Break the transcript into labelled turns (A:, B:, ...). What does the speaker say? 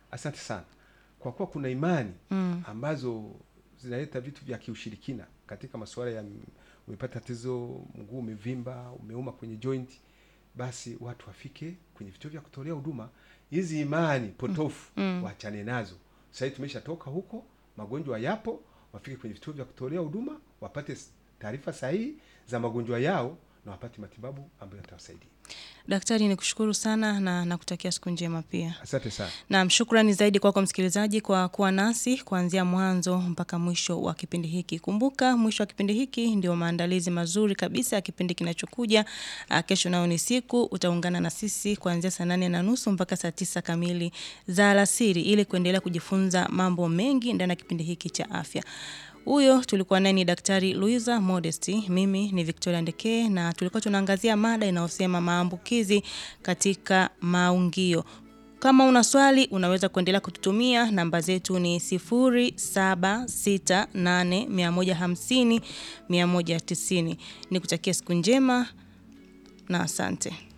A: Asante sana. Kwa kuwa kuna imani mm. ambazo zinaleta vitu vya kiushirikina katika masuala ya m- umepata tatizo, mguu umevimba, umeuma kwenye joint, basi watu wafike kwenye vituo vya kutolea huduma. Hizi imani potofu mm. waachane nazo. Sasa hivi tumeshatoka huko, magonjwa yapo, wafike kwenye vituo vya kutolea huduma, wapate s- taarifa sahihi za magonjwa yao na wapate matibabu ambayo yatawasaidia.
B: Daktari, nikushukuru sana na nakutakia siku njema pia.
A: Asante sana.
B: Naam, shukrani zaidi kwako msikilizaji kwa kuwa nasi kuanzia mwanzo mpaka mwisho wa kipindi hiki. Kumbuka mwisho wa kipindi hiki ndio maandalizi mazuri kabisa ya kipindi kinachokuja. Ah, Kesho nayo ni siku, utaungana na sisi kuanzia saa nane na nusu mpaka saa tisa kamili za alasiri ili kuendelea kujifunza mambo mengi ndani ya kipindi hiki cha afya. Huyo tulikuwa naye ni Daktari Luisa Modesty, mimi ni Victoria Ndekee na tulikuwa tunaangazia mada inayosema maambukizi katika maungio. Kama una swali unaweza kuendelea kututumia. Namba zetu ni 0768150190. Nikutakia siku njema na asante.